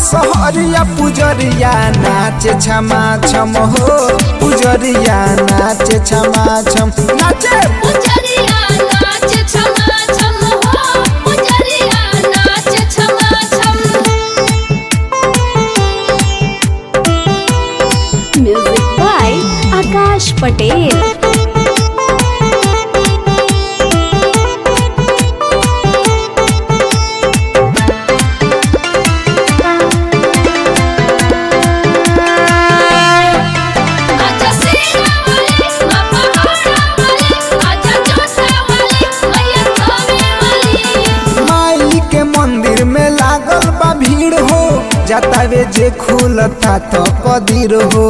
सहरिया पुजरिया नाचे छमा छम हो पुजरिया नाचे छमा छम नाचे पुजरिया नाच छमा छम हो पुजरिया नाच छमा छम Music by Akash Patel. आजा सेना वाली माँ पहाड़ा वाली आजा जोसा वाली मैया थावे वाली माई के मंदिर में लागल बा भीड़ हो जाता वे जे खुलता तो कदीर हो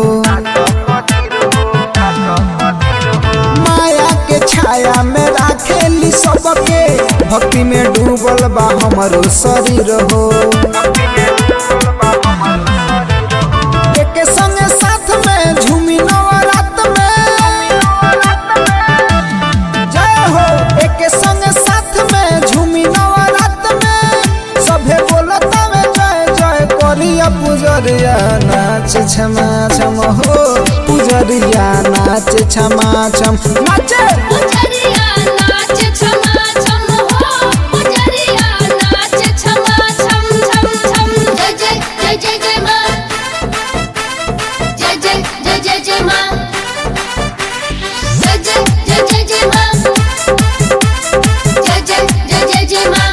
माया के छाया में राखेली सबके भक्ति में डूबल बा हमरो शरीर हो एके संगे साथ में झूमी नवरात में जय हो एके संगे साथ में झूमी नवरात में सभे बोलता में जय जय करिया पुजरिया नाच छमा छम हो पुजरिया नाच छमा छम नाचे पुजरिया नाच छमा छम हो पुजरिया नाच छमा छम छम छम जय जय जय जय जय माँ जय जय जय जय जय माँ जय जय जय जय जय माँ जय जय जय जय जय माँ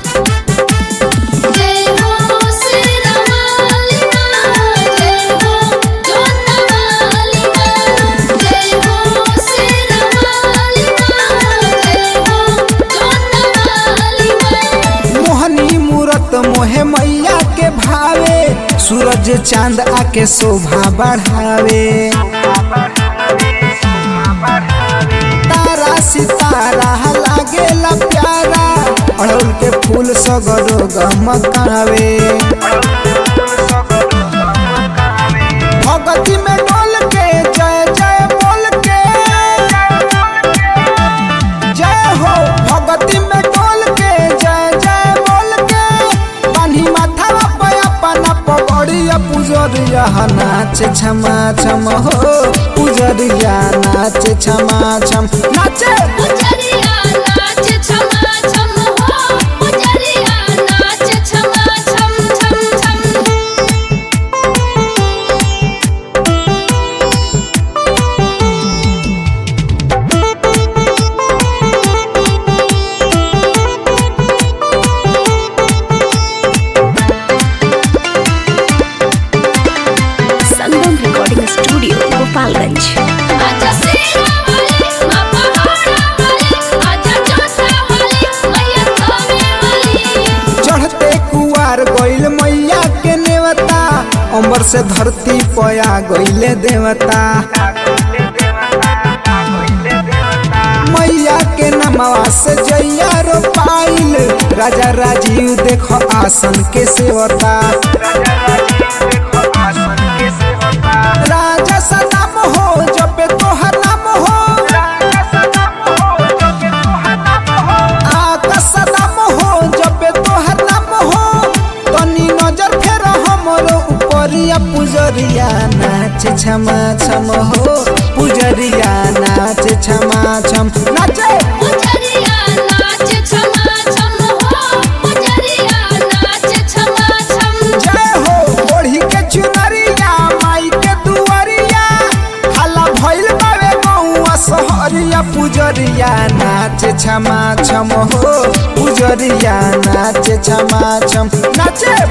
जय हो श्री रामाली माँ जय हो जोता वाली माँ जय हो श्री रामाली माँ जय हो जोता वाली माँ मोहनी मूरत मोहे मैया के भावे सूरज चांद आके शोभा बढ़ावे तारा सितारा लागेला प्यारा अड़हुल के फूल सगरो गमकावे भगती में डोल के जय जय बोल के जय हो भगती में डोल के जय जय बोल के पानी माथा पे अपना पगड़िया पुजरिया नाच छमा छम हो पुजरिया नाच छमा छम नाचे पुजरिया नाच छमा छम हो पुजरिया नाच छमा छम छम छम Sangam Recording Studio, Gopalganj. आजा सेना वाली माँ पहाड़ा वाली आजा जोसा वाली मैया थावे वाली चढ़ते कुआर गइल मैया के नेवता अंबर से धरती पया गइले देवता मैया के नमवा से जैया रोपाइल राजा राजीव देख आसन के सेवता राजा सदाम हो जपे तोहर नाम हो आका सदाम हो जपे तोहर नाम हो तनी नजर फेर हमरो उपरिया पुजरिया नाच छमा छम हो पुजरिया नाच छमा छम नाचे पुजरिया नाच छमा छम हो पुजरिया नाच छमा छम जय हो ओढ़ी के चुनरिया माई के दुआरिया हला भइल बावे गौआ सहरिया पुजरिया नाच छमा छम हो पुजरिया नाच छमा छम नाचे